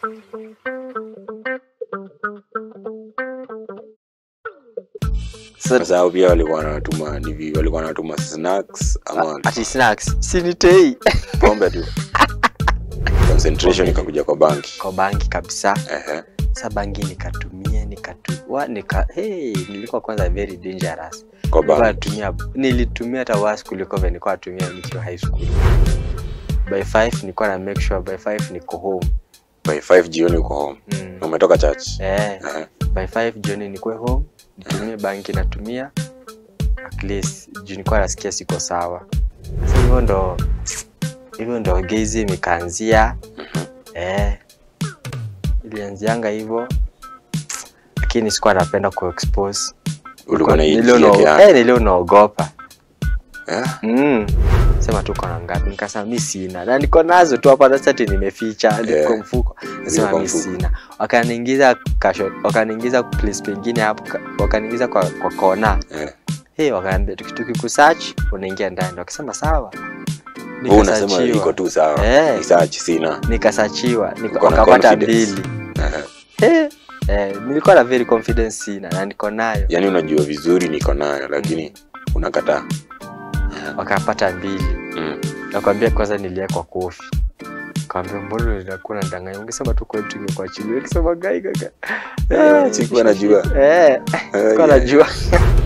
Sasa Sasa hao pia walikuwa wanatuma ni vi- walikuwa wanatuma snacks ama ati snacks sinitei pombe tu. Concentration ikakuja kwa banki. kwa banki kabisa. Ehe. Sa banki nikatumia nikatua nika hey, nilikuwa kwanza very dangerous. Kwa Nilikuwa banki. natumia nilitumia hata worse kuliko vile nilikuwa natumia nikiwa high school. By 5 nilikuwa na make sure by 5 niko home. By 5 jioni uko home. Mm. Na Umetoka church. Eh, Ehe. by 5 jioni nikuwe home, nitumie banki natumia at least juu nilikuwa nasikia siko sawa. Sasa hivyo ndo hivyo ndo gezi ikaanzia. Eh, ilianzianga hivyo lakini sikuwa napenda kuexpose. Ulikuwa Nilio unaitia na- kiasi. eh, nilio naogopa Eh? mm. Sema tu kona ngapi? Nikasema mi sina, na niko nazo tu hapa, sasa ati nimeficha niko Yeah. mfuko. Ziko Nasema kwa mi mfuko. sina, wakaniingiza kasho, wakaniingiza place pengine hapo, ka- wakaniingiza kwa, kwa kona Eh. hey, wakaambia tuki- tukikusearch unaingia ndani. Wakasema sawa, Wewe unasema Nikasearchiwa. iko tu sawa. Eh. Research sina. nikasachiwa nika, Uko na wakapata confidence. mbili Ehe. Eh, eh, nilikuwa na very confidence sina na niko nayo, Yaani unajua vizuri niko nayo lakini unakataa. wakapata mbili. Mm. Nakwambia kwanza niliekwa kofi. Kaambia mbona unakuwa ndanganya? Ungesema tu kwetu tungekuachilia. Ukisema gai gaga. Eh, sikuwa najua. Eh, Eh, sikuwa yeah. najua.